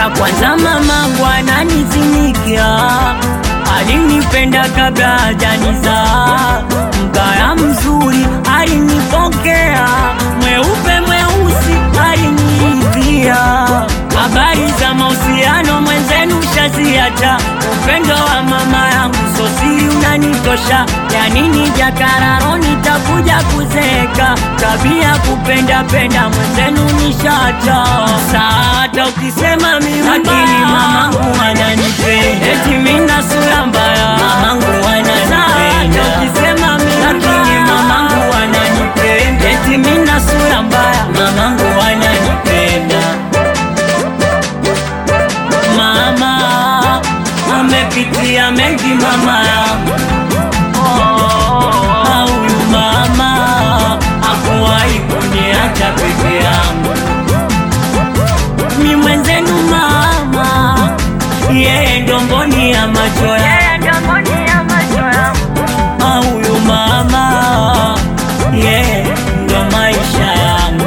cha kwanza mamangu ananizimikia, alinipenda kabla hajanizaa, mgaya mzuri alinipokea, mweupe mweusi aliniivia, habari za mahusiano mwenzenu shaziacha, upendo wa mama yangu sosiri unanitosha, ya nini jakararo nitakuja kuzeeka, tabia kupenda penda mwenzenu nishacha, saata ukisema mimi lakini mamangu ananipenda, eti mina sura mbaya, mamangu ananipenda, ukisema mimi lakini mamangu ananipenda, eti mina sura mbaya, mamangu ananipenda mama amepitia mengi mama yangu Ah, huyu mama akuwahi kuniacha peke yangu mi mwenzenu mama yeye ndo mboni ya macho yangu Ah, huyu mama yeye ndo maisha yangu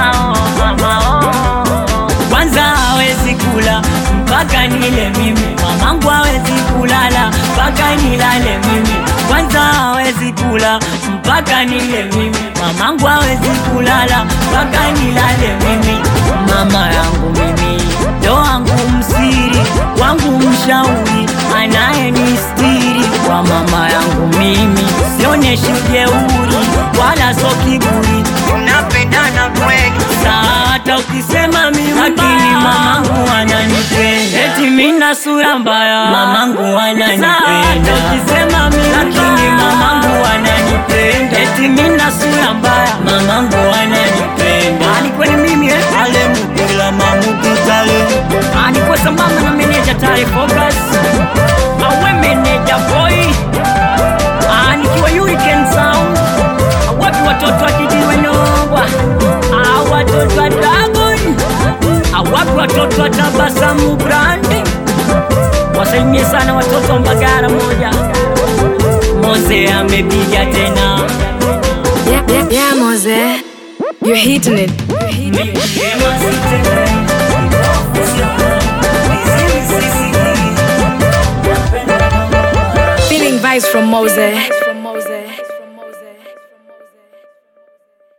kwanza hawezi kula mpaka nile mimi, mamangu hawezi kulala mpaka nilale mimi. Kwanza hawezi kula mpaka nile mimi, mamangu hawezi kulala mpaka nilale mimi. Mama yangu mimi ndo wangu msiri wangu mshauri anayenistiri kwa mama yangu mimi, sionyeshi jeuri wala so kiburi, tunapendana kweli hata ukisema mimi lakini mamangu ananipenda, eti mina sura mbaya, mamangu ananipenda. Ukisema mimi lakini mamangu ananipenda, eti mina sura mbaya, mamangu ananipenda. Ani kweli mimi eh, ale mukila mamukitale, ani kwa sambamba na meneja Tare Focus, awe meneja boy, ani kiwa Hurricane Sound, wapi watoto wakijiwe nongwa, ah watoto wa Dragon, ah wapi watoto wa Tabasamu Brandi, wasalimie sana watoto wa Mbagara moja, Moze amepiga tena Yeah, yeah, yeah, Mose. You're hitting it. Feeling vibes from Mose.